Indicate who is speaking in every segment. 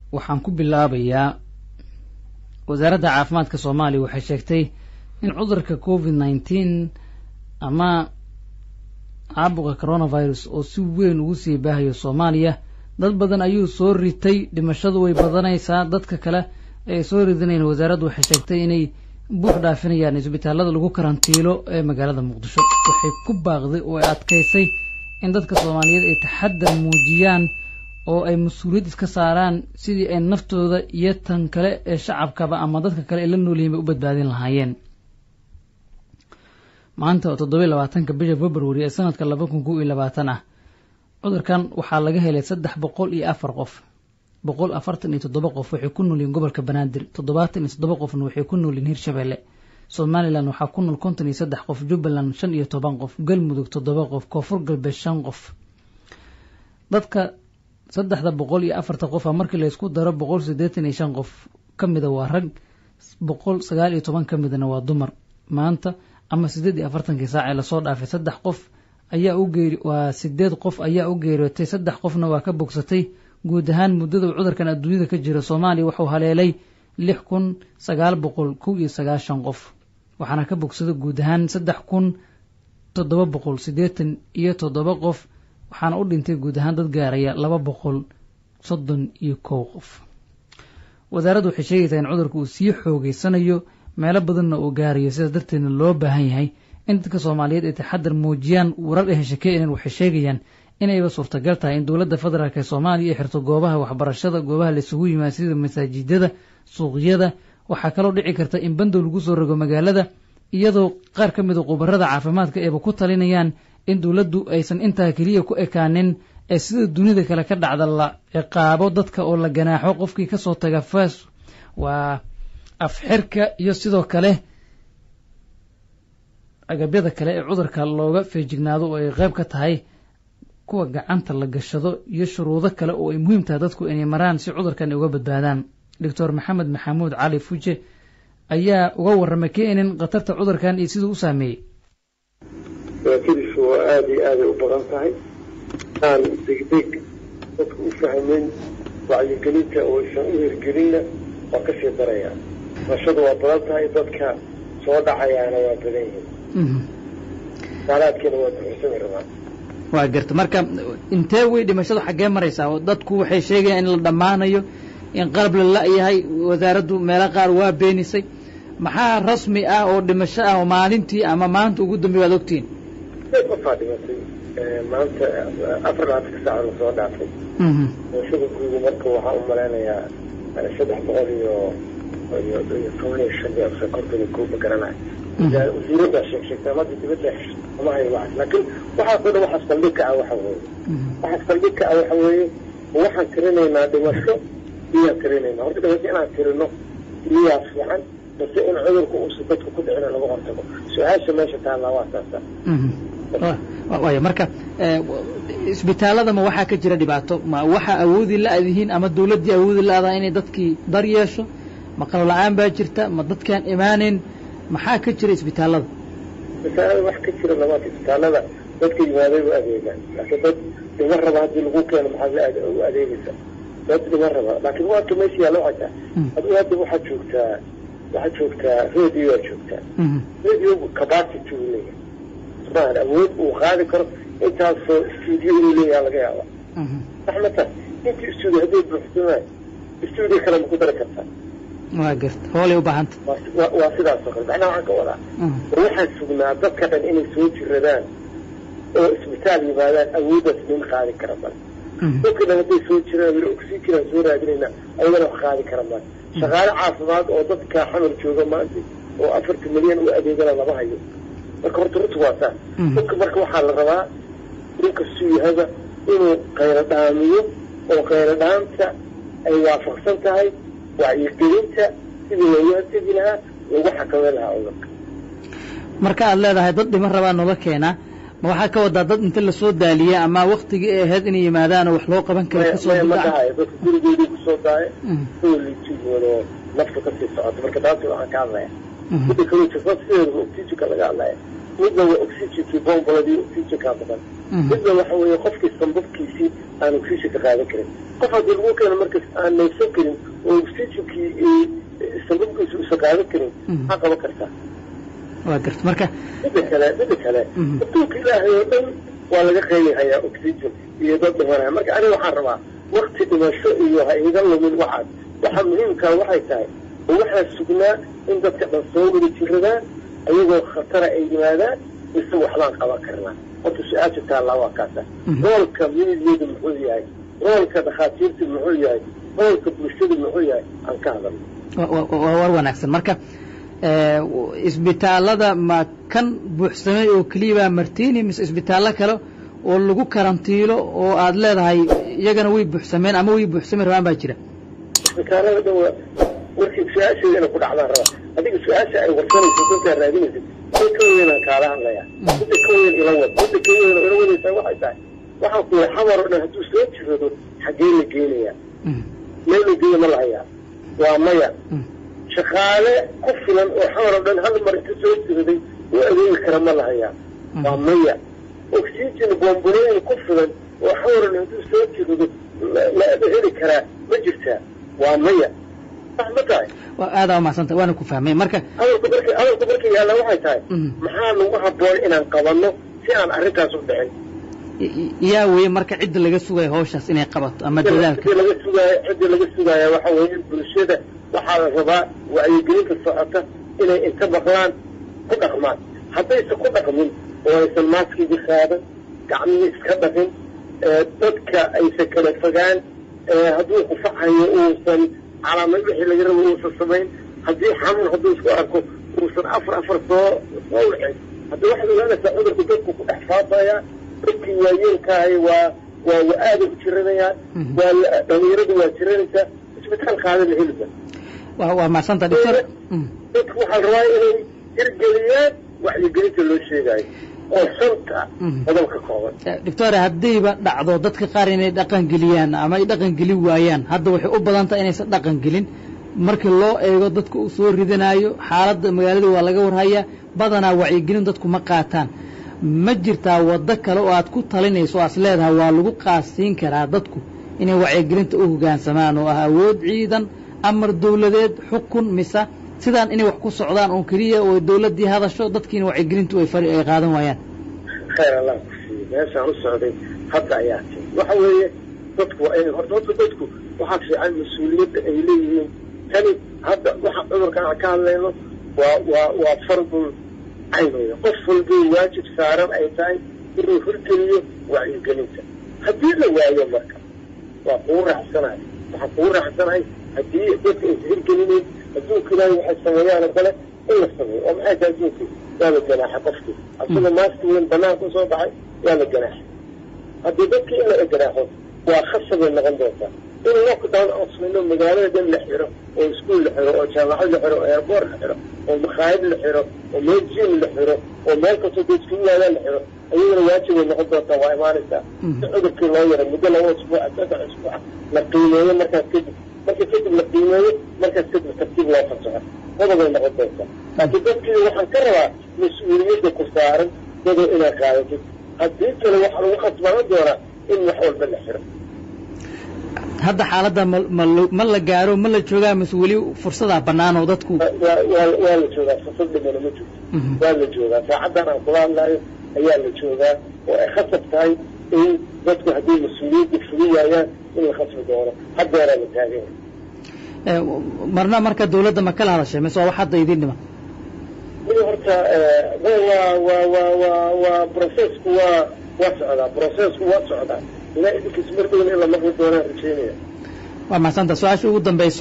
Speaker 1: waxaan ku bilaabayaa wasaaradda caafimaadka soomaaliya waxay sheegtay in cudurka covid nineteen ama caabuqa coronavirus oo si weyn ugu sii baahayo soomaaliya dad badan ayuu soo ritay dhimashadu way badanaysaa dadka kale ay soo ridinayn wasaaraddu waxay sheegtay inay buux dhaafinayaan isbitaalada lagu karantiilo ee magaalada muqdisho waxay ku baaqday oo ay adkaysay in dadka soomaaliyeed ay taxadar muujiyaan oo ay mas-uuliyad iska saaraan sidii ay naftooda iyo tan kale ee shacabkaba ama dadka kale ay la noolyihiin bay u badbaadin lahaayeen maanta oo toddobiy labaatanka bisha february ee sanadka laba kun kow iyo labaatan ah cudurkan waxaa laga helay saddex boqol iyo afar qof boqol afartan iyo toddoba qof waxay ku noolyihiin gobolka banaadir toddobaatan iyo toddoba qofna waxay ku noolyihiin hirshabelle somalilan waxaa ku nool konton iyo saddex qof jubbaland shan iyo toban qof galmudug toddoba qof koonfur galbeed shan qof dadka saddexda boqol iyo afarta qofa markii laysku daro boqol siddeetan iyo shan qof ka mida waa rag boqol sagaal iyo toban ka midna waa dumar maanta ama siddeed iyo afartankii saac ee lasoo dhaafay saddex qof ayaa u geeri waa sideed qof ayaa u geeriyootay saddex qofna waa ka bogsatay guud ahaan muddada uu cudurkan adduunyada ka jiro soomaaliya wuxuu haleelay lix kun sagaal boqol kow iyo sagaashan qof waxaana ka bogsada guud ahaan saddex kun toddoba boqol siddeetan iyo toddoba qof waxaana u dhintay guud ahaan dad gaaraya laba boqol soddon iyo kow qof wasaaraddu waxay sheegaysaa in cudurka uu sii xoogeysanayo meelo badanna uu gaarayo sidaas darteedna loo baahan yahay in dadka soomaaliyeed ay taxadar muujiyaan warar ay heshakeeyeen waxay sheegayaan inayba suurtagal tahay in dowladda federaalk ee soomaaliya ay xirto goobaha waxbarashada goobaha laisugu yimaado sida masaajidada suuqyada waxaa kaloo dhici karta in bandow lagu soo rogo magaalada iyadoo qaar ka mida khubarada caafimaadka eeba ku talinayaan in dowladdu aysan intaa keliya ku ekaanin ee sida dunida kale ka dhacda la ciqaabo dadka oo la ganaaxo qofkii kasoo taga faas waa afxirka iyo sidoo kale agabyada kale ee cudurka looga feejignaado oo ay qayb ka tahay kuwa gacanta la gashado iyo shuruudo kale oo ay muhiim tahay dadku inay maraan si cudurkan ay uga badbaadaan doctor maxamed maxamuud cali fuje ayaa uga warramay keenin khatarta cudurkan iyo siduu u saameeyey
Speaker 2: dhibaatadiisu waa aada iyo aaday u badan tahay aan degdeg dadku u fahmin wacyigelinta oo aysan u hirgelinna waa kasii daraya nashadu waa badan tahay dadka soo dhacayaana waa badan yihiin saalaadkiina waa duxursami rabaa
Speaker 1: waa garta marka intee wey dhimashadu xaggee maraysaa oo dadku waxay sheegayaan in la dhammaanayo in qalab la la-yahay wasaaraddu meelo qaar waa beenisay maxaa rasmi ah oo dhimasho ah oo maalintii ama maanta ugu dambeey waad ogtihiin
Speaker 2: qofaa dhimatay maanta afar laatanka saaca lasoo dhaafay dhimashada guuda marka waxaa u malaynayaa saddex boqol iyo iyo iyo toban iyo shan iyo konton iyo koob ma garanayo wasiiraddaa sheeg sheegtay mada dibadda ama hayo waxaas laakiin waxaasoo dhan waxaas saldhig ka ah waxa weeye waxaas saldhig ka ah waxa weeye waxaan tirinaynaa dhimasho iyaan tirinaynaa horta dhimasho inaan tirino iyaa fiican base in cudurka uusa dadka ku dhicina laga hortago su-aasha meesha taallaa waa saasa
Speaker 1: waaya marka isbitaalada ma waxaa ka jira dhibaato ma waxaa awoodi la-dihiin ama dawladdii awoodi la-daa inay dadkii dar yeesho ma qalab la-aan baa jirta ma dadkaan imaaneyn maxaa ka jira isbitaalada
Speaker 2: isbitaalada wax ka jira labaad isbitaalada dadka yimaaday u adeegaan laakiin dad dhima raba haddii lagu keeno maxaad u adeegaysa dad dhima raba laakiin waaka meesha yaalla waxay tahay adigu hadda waxaad joogtaa waxaad joogtaa radio aad joogtaa radio capacity uu leeyahay maahan awood uu qaadi karo intaasoo stuudio inuu leeyaha laga yaaba sax ma tahay intii stuudio hadday buuxsamaan stuudio kale ma ku dari kartaa
Speaker 1: waa garta hoolay u baahanta
Speaker 2: waa sidaasoo kale macnaha waxaan ka wadaa waxaan sugnaa dadka dhan inay soo jiradaan oo isbitaal yimaadaan awooddaas nin qaadi kara male dadka dhan hadday soo jiraan weli oxygenaan soo raadinaynaa ayagana wax qaadi kara male shaqaale caafimaad oo dadka xamar jooga maanta oo afartan milyan u adeegana lama hayo marka horta runta waa saas dadka marka waxaa la rabaa ninkastuu yahaba inuu qaylo dhaamiyo oo qaylo dhaanta ay waafaqsan tahay wacyigelinta sidii loogu hortegi lahaa lagu xakameyn lahaa cudurka
Speaker 1: marka aad leedahay dad dhiman rabaa noola keenaa ma waxaa ka wadaa dad inta lasoo daaliya ama waktigii ay ahayd inay yimaadaan oo wax loo qaban kara kasoo
Speaker 2: ma dhahayo dadka gurigoodii kusoo daaya kuwa liitiyoodo nafta kasii socoto marka taasi waxaan ka hadlaya mida kaloo jirta sideeda oxygenka laga hadlaya midna waa oxygenkii bomboladii oxygenkaa badan midna waxa weeye qofkii sambabkiisii aan oxygenka qaadan karin qof haddii lagu keeno markas aan neefsan karin oo oxygenkii sambabkiisa uusan qaadan karin maxaa qaban kartaa
Speaker 1: waa garta marka
Speaker 2: midda kale midda kale adduunka ilaahay oo dhan waa laga qeylihayaa oxygen iyo dad dhimanaya marka aniga waxaan rabaa wakti dhimasho iyo ha iga lumin waxaas waxa muhiimkaa waxay tahay oo waxaa sugnaa in dadka dhan soo wada jiradaan ayagoo khatara ay yimaadaan mise waxbaan qaban karnaa horta su-aasha taallaa waa kaasa roolka miidyadu muxuu yahay roolka dhakhaatiirtu muxuu yahay roolka bulshadu muxuu yahay aan ka hadalno
Speaker 1: waa war wanaagsan marka isbitaalada ma kan buuxsamay oo keliyabaa martini mise isbitaallo kale oo lagu karantiilo oo aad leedahay iyagana way buuxsameen ama way buuxsami rabaan baa jira
Speaker 2: isbitaalada dhan waa warkii su-aasheeda inay ku dhacdaan raba adiga su-aasha ay warsanaysa dadkaa raadinaysa mid ka weynaan kaala hadlaya midda ka weyn ila wad midda ka weyn oo ila wadaysaa waxay tahay waxaan ku yidhi xamar oo dhan hadduu soo jirado xaggee la geenayaa meel la geeya ma lahayaa waa maya shaqaale ku filan oo xamar oo dhan hal mar inta soo jiraday u adeegi kara ma lahayaa waa maya oxygen boombolooyin ku filan oo xamar oo dhan hadduu soo jirado la heli karaa ma jirtaa waa maya sax ma tahay
Speaker 1: aadaa umahadsanta waana ku fahmay marka
Speaker 2: hadalku marka hadalku marka yaalla waxay tahay maxaa lagu habboon inaan qabanno si aan arrintaas u dhicin
Speaker 1: yaa weeye marka cidda laga sugayo hawshaas inay qabato ama dadaalka
Speaker 2: cidda laga sugaayo cidda laga sugaaya waxa weeye bulshada waxaa la rabaa wacyigelinta socota inay inta maqlaan ku dhaqmaan haddaysan ku dhaqmin oo aysan maaskigi qaadan gacmihii iska dhaqin dadka aysan kala fogaan hadduu qufacayo uusan calaamad wixii laga rabo uusan samayn haddii xanuun hadduu isku arko uusan afar afar soo soo wixin haddii waxaad ogaanaysaa cudurku dadku ku dhex faafayaa dadkii waayeelkaahay waa waa wa aada u jiranayaan waa dhalinyaradu waa jiranaysaa isbitaal qaada la heliba
Speaker 1: wa waa mahadsanta doctor
Speaker 2: dadku waxaa rabaa inay hirgeliyaan wacyigelinta loo sheegayo oo shanta qodob ka kooban
Speaker 1: doctor haddayba dhacdo dadka qaar inay dhaqan geliyaan ama ay dhaqan geli waayaan hadda waxay u badan tahay inaysan dhaqan gelin markii loo eego dadka uu soo ridanayo xaaladda magaalada waa laga warhayaa badanaa wacyigelin dadku ma qaataan ma jirtaa waddo kale oo aad ku talinayso o aas leedahay waa lagu qaasiin karaa dadku inay wacyigelinta u hoggaansamaan oo ah awood ciidan amar dawladeed xukun mise sidaan inay wax ku socdaan oo keliya oo dawladdii hadasho dadkiina wacyigelintu ay fari ay qaadan waayaan
Speaker 2: khayr allah ku siiye meeshaan u socday hadda ayaa ti waxa weeye dadku waa inay horta horta dadku waxaa fiican mas-uuliyadda ay leeyihiin tani hadda waxa cudurkan aan ka hadlayno waa waa waa fardul cayn weeye qof walbay waajib saaran ay tahay inuu hirgeliyo wacyigelinta haddii la waayo marka waa kugu raaxsanahay waxaa kugu raaxsanahay haddii dadka aysa hirgelinayn adduunka ilaahay waxay sameeyaan oo kale in la sameeyo oo maxay tahay adduunka waa la ganaaxa qofkii asagoo maaska weyn banaanka usoo baxay waa la ganaaxa haddii dadkii in la ganaaxo waa khasabay noqon doontaa in lockdown aan samayno magaalada dhan la xiro oo iskuol la xiro oo jaamacad la xiro oo airboort la xiro oo makhaayad la xiro oo meel jim la xiro oo meel kastoo dadku yimaadaan la xiro ayagana waajibay noqon doontaa waa imaanaysaa si cudurkii loo yara muddo laba usbuuca saddex usbuuca la qiimeeyo markaas kadib marka kadib la qiimeeyo markaas kadib tartiib loo fasaxo qodobay noqon doontaa laakiin dadkii waxaan ka rabaa mas-uuliyadda ku saaran dadoo inaad qaadatid haddii kale waxaa lagu khasbaanan doonaa in wax walba la xiro
Speaker 1: hadda xaaladda ma ma ma la gaaro ma la joogaa mise weli fursadaa bannaan oo dadku
Speaker 2: waa waa la joogaa fursad dhimana ma jirto waa la joogaa saacaddan aan kula hadlaayo ayaa la joogaa oo ay khasab tahay in dadku hadday mas-uuliyadda fuliyaayaan in la khasbi doono haddeeraa la taaganya
Speaker 1: marna marka dawladda ma kala hadashay mise waa wax hadda idin dhiman
Speaker 2: mid horta waa waa waa waa waa processku waa waa socdaa processku waa socdaa ilaa idinkiis mar dhowna in la maqli doonaan rajeynaya
Speaker 1: waa maxsanta su-aasha ugu dambayso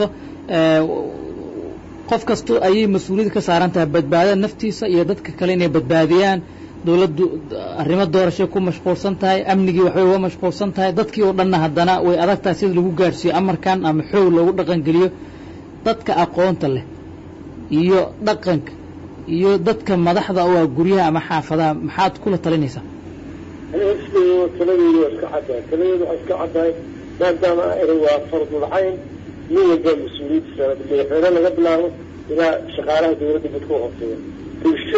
Speaker 1: qof kasto ayay mas-uuliyad ka saaran tahay badbaadada naftiisa iyo dadka kale inay badbaadiyaan dawladdu arrimo doorashay ku mashquulsan tahay amnigii waxbay uga mashquulsan tahay dadkii oo dhanna haddana way adag tahay sida lagu gaadhsiiyo amarkan ama xoog loogu dhaqan geliyo dadka aqoonta leh iyo dhaqanka iyo dadka madaxda oo ah guryaha ama xaafadaha maxaad kula talinaysaa
Speaker 2: aniga isleeyo taladeedu waa iska caddahay taladeedu waa iska caddahay maadaama eri waa fardul cayn nin walba mas-uuliyaddiisa madaxweyne laga bilaabo ilaa shaqaalaha dawladda dadka u hooseeya bulshada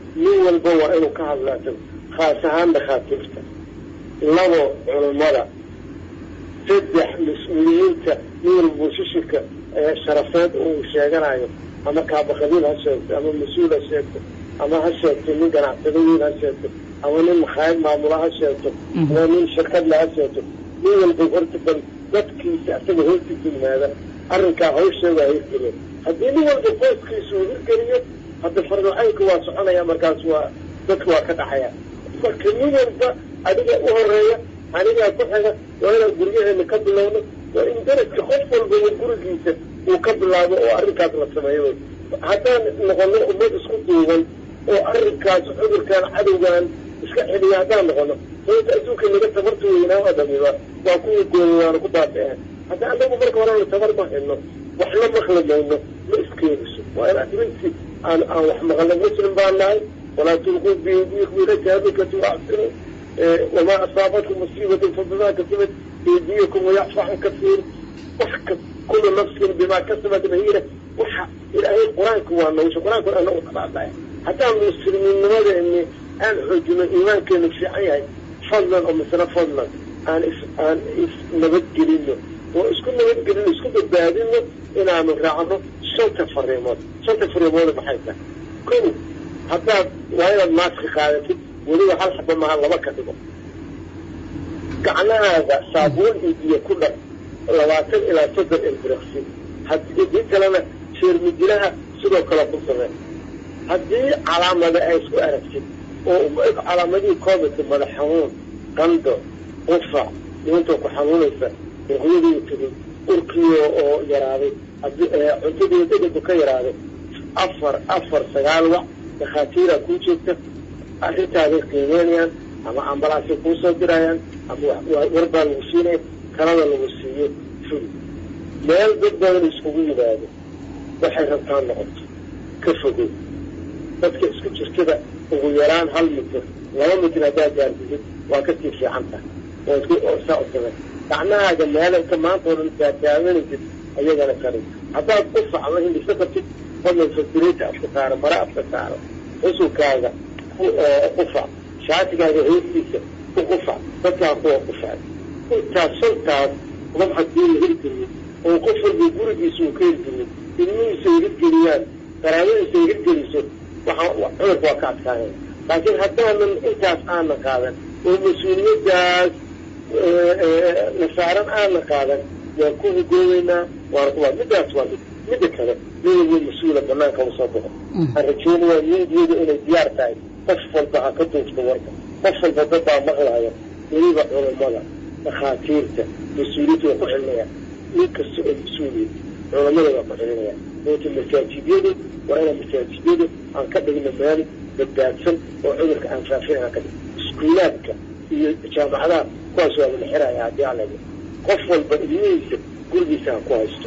Speaker 2: nin walba waa inuu ka hadlaato khaas ahaan dhakhaatiirta labo culummada saddex mas-uuliyiinta nin walba boosishirka sharafeed uu sheeganayo ama kaabaqabiil ha sheegto ama mas-uul ha sheegto ama ha sheegto nin ganacsado weyn ha sheegto ama nin makhaayad maamula ha sheegto ama nin shirkadle ha sheegto nin walba horta bal dadkiisa asaga hoostiisa yimaada arrinkaa hawsheeda hirgeliyo haddii nin walba booskiisa uu hirgeliyo hadda fardocaynka waa soconaya markaas waa dadka waa ka dhaxaya marka nin walba adiga u horeeya anigaa ku xiga waa inaan guryaheena ka bilowno waa in daraska qof walba gurigiisa uu ka bilaabo oo arrinkaas la sameeyo haddaan noqono ummad isku duuban oo arrinkaas cudurkan cadowgan iska celiya haddaan noqono sababta adduunka naga tabarta weynaa oo dhamiba waa kuwii gooya waana ku baabi'een hadda anagu marka horena tabar ma hayno wax la maqli mayno ma iskeeniso waa in adrinti aan aan wax maqalno muslim baan nahay walaa tulquu biyadiikum ila tahlukati waaxsinu wamaa asaabatkum musiibatin fabimaa kasabat aydiyakum wayacfu can kasiir wax ka kulu nafsin bimaa kasabat rahina waxa ilaahay qur-aanka waa nolosha qur-aanka anagu tabaadaya haddaan muslimiinnimadeeni aan xoojino iimaankeenu fiican yahay fadlan oo misna fadlan aan is aan is nabadgelino oo isku nabadgelino isku badbaadino inaanu raacno shanta fariimood shanta fariimood maxay tahay kow haddaad waa inaad maaska qaadatid weliba hal xaba maha laba ka dhigo gacnahaaga saabuun iyo biyo ku dhar labaatan ilaa soddon ilbiriqsi haddii kalena sheermidilaha sidoo kale ku samee haddii calaamada ay isku aragtid oo calaamadihii covidka madax xanuun qando qufac dhiintoo ku xanuunaysa ruqyadii tegey urkiyo oo yaraaday cuntadii degadu ka yaraaday afar afar sagaal wac dakhaatiira kuu joogta arrintaaday qiimeynayaan ama ambalaasay kuu soo dirayaan ama warbaa lagu siinaya kalada lagu siiyo fuli meel dad badan iskugu yimaado waxay rabtaan noqoto ka fogow dadka isku jirtada ugu yaraan hal mitir laba mitir haddaad gaardisid waa kasii fiican tahay oo saa u samey gacnahaaga meel inta maanta o dhan taataaganaysid ayagana kari haddaad qufac ama hindhiso kartid fadlan fasirita afka saaro mara afka saaro xusulkaaga qufac shaatigaaga hoostiisa ku qufac dadkaa kuwa qufac intaas shantaas qof haddii la hirgeliyo oo qof walba gurigiisa uu ka hirgeliyo ilmihiisa ay hirgeliyaan qaraabadiisa ay hirgeliso waxa cudurka waa ka adkaanaya laakiin haddaanan intaas aanan qaadan oo mas-uuliyaddaas nasaaran aanan qaadan waan ku hugoobeynaa waana ku middaas waa mid midda kale nin walba mas-uula banaanka usoo baxo aan rajeynayaa miidiyada inay diyaar tahay qof walba ha ka duufto warka qof walba dabbaa maqlaya weliba culammada dhakhaatiirta mas-uuliyiinta waa ku celinaya nin kasta oo mas-uuliya culammada waa ku celinaya oota masaajidyadu waa inaan masaajidyadu aan ka dhigno meel badbaadsan oo cudurka aan faafin aan ka dhigno iskuulaadka iyo jaamacadaha kuwaas waa la xiraya haddii aan laga qof walba ilmihiisa gurigiisa ha ku haysto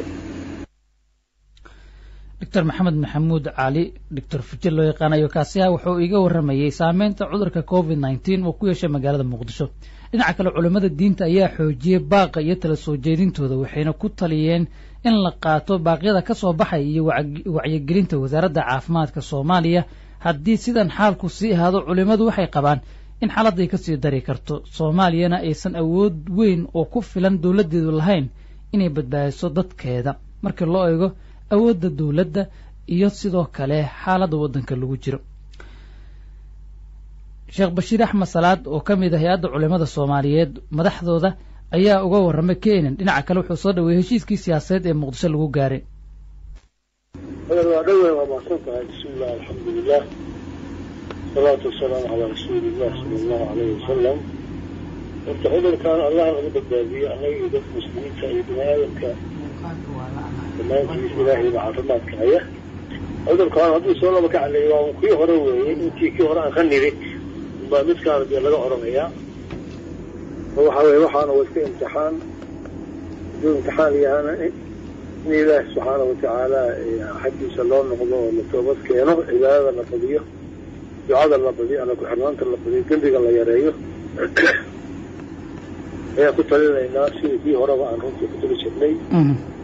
Speaker 1: doctor maxamed maxamuud cali doctor fujir loo yaqaanayo kaasiha wuxuu iga warramayey saameynta cudurka covid nneteen oo ku yeeshay magaalada muqdisho dhinaca kale culimmada diinta ayaa xoojiyey baaqa iyo tala soo jeedintooda waxayna ku taliyeen in la qaato baaqyada ka soo baxaya iyo wacyigelinta wasaaradda caafimaadka soomaaliya haddii sidan xaalku sii ahaado culimmadu waxay qabaan in xaaladday ka sii dari karto soomaaliyana aysan awood weyn oo ku filan dowladdeedu lahayn inay badbaadiso dadkeeda markii loo eego awoodda dowladda iyo sidoo kale xaaladda waddanka lagu jiro sheekh bashiir axmed salaad oo ka mid ah hay-adda culimmada soomaaliyeed madaxdooda ayaa uga warramay keenan dhinaca kale wuxuu soo dhaweeyey heshiiskii siyaasadeed ee muqdisho lagu gaaray
Speaker 2: waa dhowe waa mahadsan tahay bismiillah alxamdulilah salaatu wasalaamu calaa rasuuliillah sala allahu alayhi wasalam horta cudurkan allah laga badbaadiyo annaga iyo dadka muslimiinta iyo bini aadamka dhammaantiis ilaahay baa caafimaadka haya cudurkaan hadduu soo laba ka caleeyo waa kii hore weeye intii kii hore aan ka niri baa midkaana dee laga oranayaa waxa weye waxaana waa iska imtixaan hadduu imtixaan yahana in ilaahi subxaana watacaala xaggiisa loo noqdo oo la toobad keeno cibaadada la badiyo ducada la badiyo alla ku-xirnaanta la badiyo dembiga la yareeyo ayaan ku talinaynaa sidii kii horeba aan runtii ku tali jirnay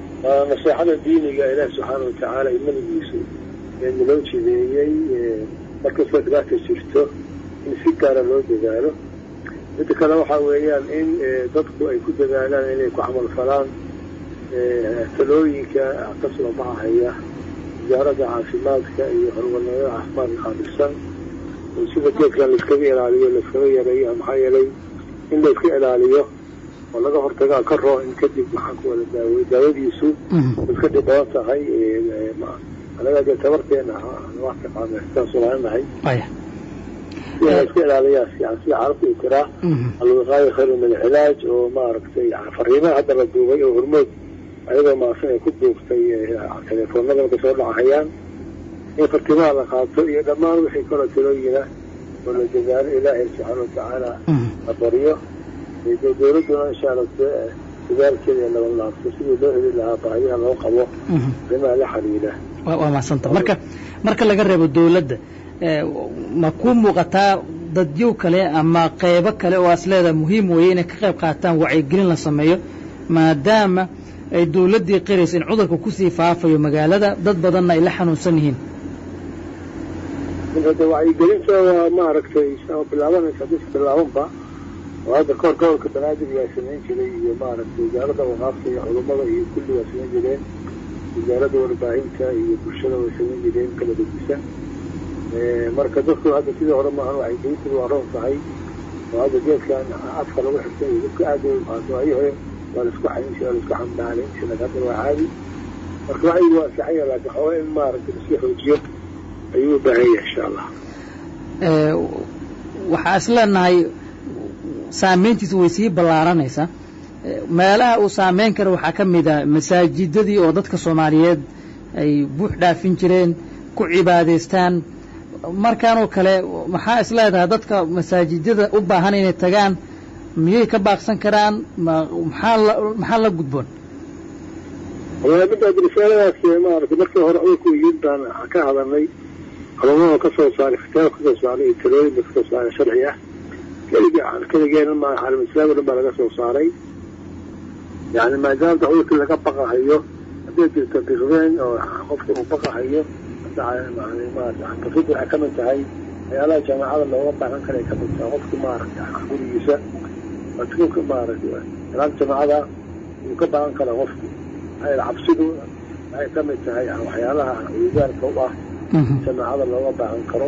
Speaker 2: naseexada diiniga ilaahi subxaana watacaala iyo nabigiisu ee naloo jideeyey markastoo dhibaata jirto in si gaara loo dadaalo midda kale waxaa weeyaan in dadku ay ku dadaalaan inay ku camal falaan talooyinka ka soo baxahaya wasaaradda caafimaadka iyo hormarnimada caafimaadka qaabilsan sida geedkan laiskaga ilaaliyo laiskaga yareeyo maxaa yeelay in layska ilaaliyo oo laga hortagaa ka roo in kadib maxaa ku wada daawey daawadiisu iska dhib badan tahay anaga dee tabarteena wax taqaana sidaas laanahay sida iska ilaaliyaa fiican sida carabta uu tiraa alwiqaayo khayru min alcilaaj oo maaragtay fariimaha hadda la duubay oo hormood ayadoo maasan ay ku duubtay telefoonada marka soo dhacahayaan in fartimaha la qaato iyo dhammaan wixii kaloo talooyina oo la dadaalo ilaahay subxaana watacaala la baryo dowladduna insha alla dadaalkeeda ee laban laabto sidii loo heli lahaa baahiyaha loo qabo arrimaha la xiriira
Speaker 1: waa mahadsanta marka marka laga reebo dowladda ma ku muuqataa dadyow kale ama qeybo kale oo as leedaha muhiim weeye inay ka qayb qaataan wacyigelin la sameeyo maadaama ay dowladdii qiraysa in cudurka kusii faafayo magaalada dad badanna ay la xanuunsan yihiin
Speaker 2: hada wacyigelinta waa maaragtay bilaabanaysa bis bilaabanba oo hadda kahor gobolka banaadir waa samayn jiray iyo maaragtay wasaaradda waqaafta iyo culummada iyo kulli waa samayn jireen wasaaradda warbaahinta iyo bulshada way samayn jireen kala degisan marka dadku hadda sidii hore maahan wacyigelintu waa roon tahay oo hadda geedkan afka lagu xirtay iyo dadka aad u qaato ayi hore waa laisku xayin jira laisku xambaalayn jira hadda waa caadi marka wacyigu waa saxaya laakiin xooga in maaragtay laisku xoojiyo ayuu u baahan yahay insha allah
Speaker 1: waxaa is leenahay saameyntiisa way sii ballaaranaysaa meelaha uu saameyn kara waxaa ka mid ah masaajidadii oo dadka soomaaliyeed ay buux dhaafin jireen ku cibaadaystaan markaanoo kale maxaa is leedahay dadka masaajidada u baahan inay tagaan miyay ka baaqsan karaan maxaa la maxaa la gudboon
Speaker 2: wallahi midda risaaladaas maaragtay markii hore cudurku yimid baan ka hadalnay culumada ka soo saaray kitaab ka soo saaray iyo talooyinka ka soo saaray sharci ah keligii keligeena ma caalam islaami dhan baa laga soo saaray yani maadaama cudurkii laga baqahayo hadday jirto biqdeen oo qofka uu baqahayo tafid waxay ka mid tahay waxyaalaha jaamacada looga baahan kara ay ka mid tahay qofki maaragtay gurigiisa madkuulka maaragtay salaam jamaacada uu ka baahan kara qofki maxaa cabsidu waxay ka mid tahay waxyaalaha wigaarka u ah jamaacada looga baahan karo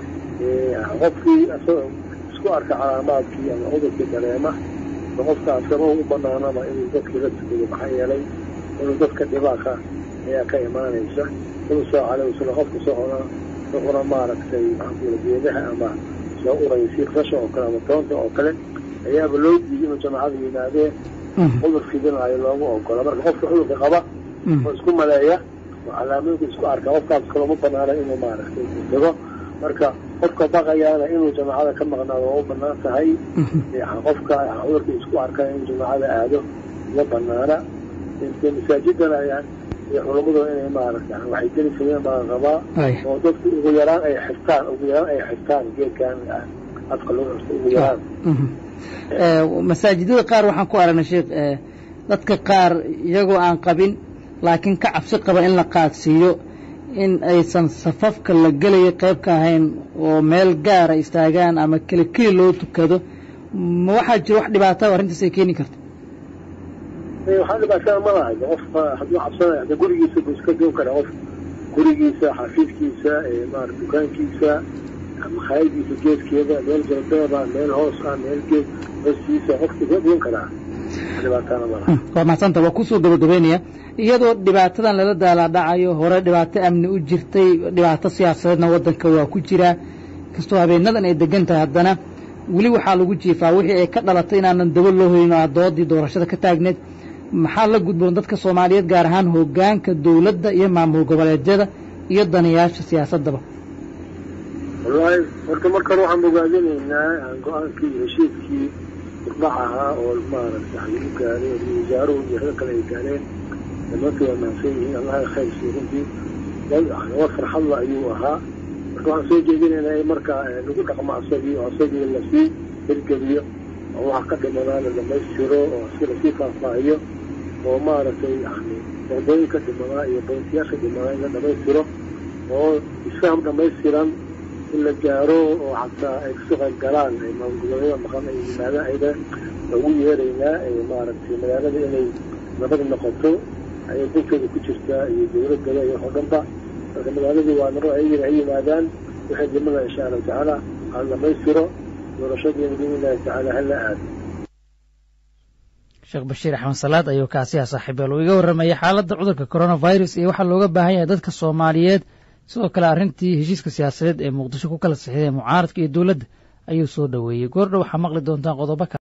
Speaker 2: qofkii isku arka calaamaadkii ama cudurkii dareema qofka asaba u banaanaba inuu dadkii la tukado maxaa yeelay inuu dadka dhibaaka ayaa ka imaanaysa nabi sal alay wasalam qofka socona wuxuna maaragtay maxaankuula geedaha ama soo uraya sii rasha oo kale ama toonta oo kale ayaaba loo diiday inuu jamacada yimaadeen cudur fidinaayo loogu ogola marka qofka cudurka qaba oo isku maleeya oo calaamooyinka isku arka qofkaas kaloma banaana inuu maaragtay tago marka qofka baqayaana inuu jamaacada ka maqnaado waa u banaan tahay qofka cudurka isku arka inuu jamaacada aado uma banaana masaajidana ayaan iyo culammadu inay maaragta waxay geli kareen baan qabaa oo dadku ugu yaraan ay xirtaan ugu yaraan ay xirtaan geedkan afka lagu xirto ugu yaraan
Speaker 1: masaajidada qaar waxaan ku aragnay sheekh dadka qaar iyagoo aan qabin laakiin ka cabsi qaba in la qaadsiiyo in aysan safafka la gelaya qayb ka ahayn oo meel gaara istaagaan ama keli keli loo tukado ma waxaa jiro wax dhibaata arrintaas ay keeni karta
Speaker 2: waxaa dhibaatada ma lahay qofka hadduu cabsanayo hadda gurigiisa buu iska goon karaa qof gurigiisa xafiidkiisa maara dukaankiisa makhaayadiisa geedkeeda meel jalbeeba meel hoos ah meel geed hoostiisa qofka iska goon karaa dhibaatana ma laha
Speaker 1: waa mahadsanta waa kusoo gabagabeynaya iyadoo dhibaatadan lala daalaadhacayo hore dhibaato amni u jirtay dhibaato siyaasadeedna waddanka waa ku jiraa kastoo habeenadan ay degan tahay haddana weli waxaa lagu jiifaa wixii ay ka dhalatay inaanan daba loo hoyin oo doodii doorashada ka taagneed maxaa la gudboon dadka soomaaliyeed gaar ahaan hoggaanka dowladda iyo maamul goboleedyada iyo danayaasha siyaasaddaba
Speaker 2: wallaahi horta markan waxaan bogaadinaynaa go-aankii iyo heshiiskii isbax ahaa oo maaragta ay u gaareen iyo wasaaruhu iyo rag kale ay gaareen dhammaantood waa mahadsan yihiin allaha khayr siiyo runtii war farxadla ayuu ahaa marka waxaan soo jeedinaynaa in markaa lagu dhaqmo asagii oo asagii lasii hirgeliyo oo waxa ka dhimanaa la dhamaystiro oo si lasii faahfaahiyo oo maaragtay yani boqdooyinka dhimanaa iyo boyntiyaasha dhimanaa in la dhamaystiro oo isfaham dhamaystiran in la gaaro oo xataa ay kasoo qayb galaan maamulgoboleedyada maqan ay yimaadaan ayda ugu yeeraynaa maaragtay magaalada inay nabad noqoto ayay dalkooda ku jirtaa iyo dowladada iyo wax oo dhanba marka magaaladii waa naro ayagana ay yimaadaan waxay dimada insha allahu tacaala hala dhamaystiro doorashadiina biidnillahi tacaala hala aado
Speaker 1: sheekh bashiir axmed salaad ayuu kaasi ah saaxiibeel uu iga warramayay xaaladda cudurka coronavirus iyo waxaa looga baahan yahay dadka soomaaliyeed sidoo kale arrintii heshiiska siyaasadeed ee muqdisho ku kala sixideen mucaaradka iyo dowladda ayuu soo dhoweeyey goordhow waxaa maqli doontaan qodobo kale